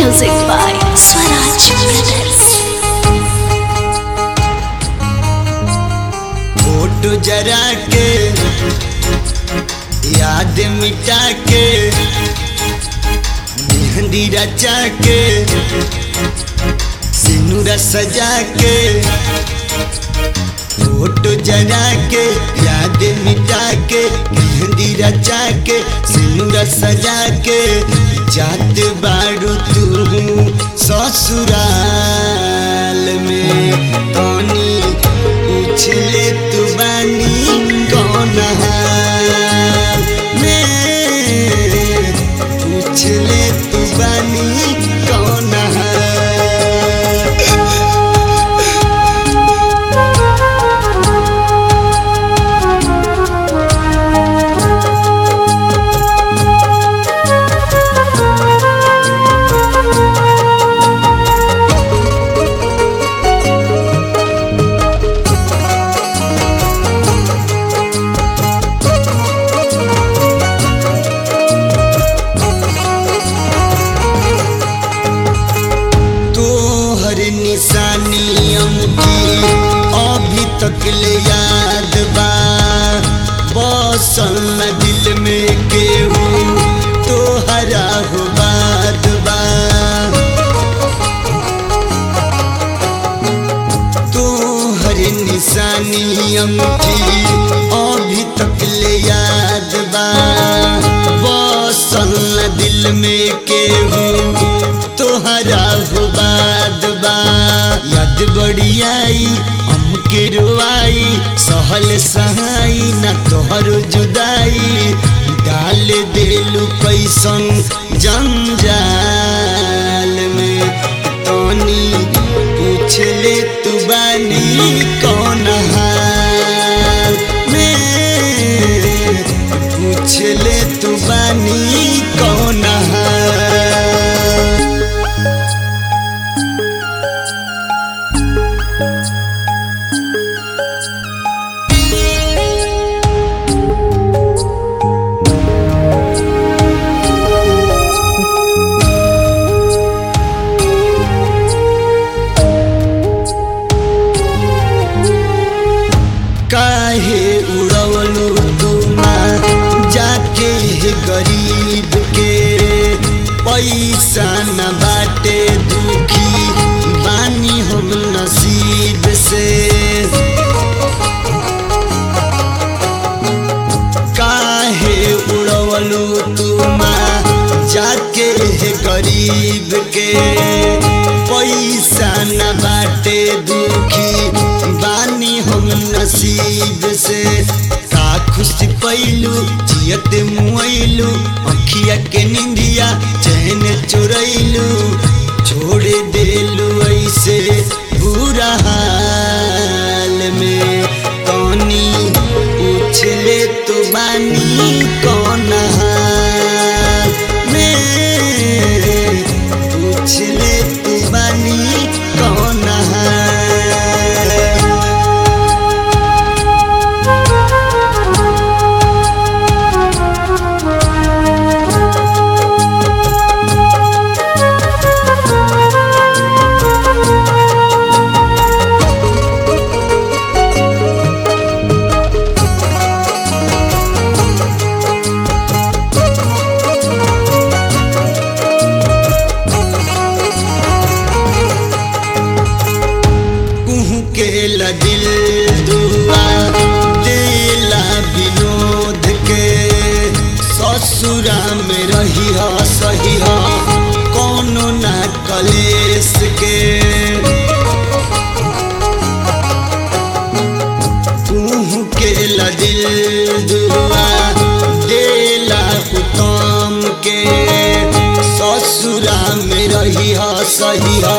Music by Swaraj Brothers. Photo जरा के याद मिटा के मेहंदी रचा के सिनुरा सजा के फोटो जरा के याद मिटा के मेहंदी रचा के सिनुरा सजा के जात बारू तू ससुराल में तनी पूछले तू बानी कौन हाल में पूछले तू बानी कौन हाल तोहर निशानी अमकी अभी तक ले याद बा बसल न दिल में केहू तोहरा हो बात बा तोहर निशानी अमकी अभी तक ले याद बा बसल न दिल में केहू तोहरा हो बाद बा याद बड़ी आई हमके रुआई सहल सहाई न तोहर जुदाई डाल देलू कैसन जंजाल में तनी पूछ ले तू बानी कौन हाल में पूछ ले तू बानी कौन हाल काहे उड़वलू तुमा जाके हे गरीब के पैसा न बाटे दुखी बानी हम नसीब से काहे उड़वलू तुमा जाके हे गरीब के पैसा न बाटे दुखी बानी हम नसीब से का खुशी पैलू जियत मुआइलू अखिया के निंदिया चैन चुरैलू छोड़ देलू ऐसे बुरा हाल में तनी पूछ ले तो बानी कौन हाल में पूछ ले तू बानी कौन हाल कुहू के ला दिल दुआ दिला विनोद के ससुरा में रही हा सही हा कोनो ना कलेस के कुहू के ला दिल दुआ दिला उत्तम के ससुरा में रही हा सही हा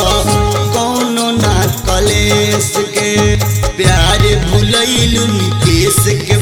कौनो ना कलेस के प्यार भुलैलू निकेश के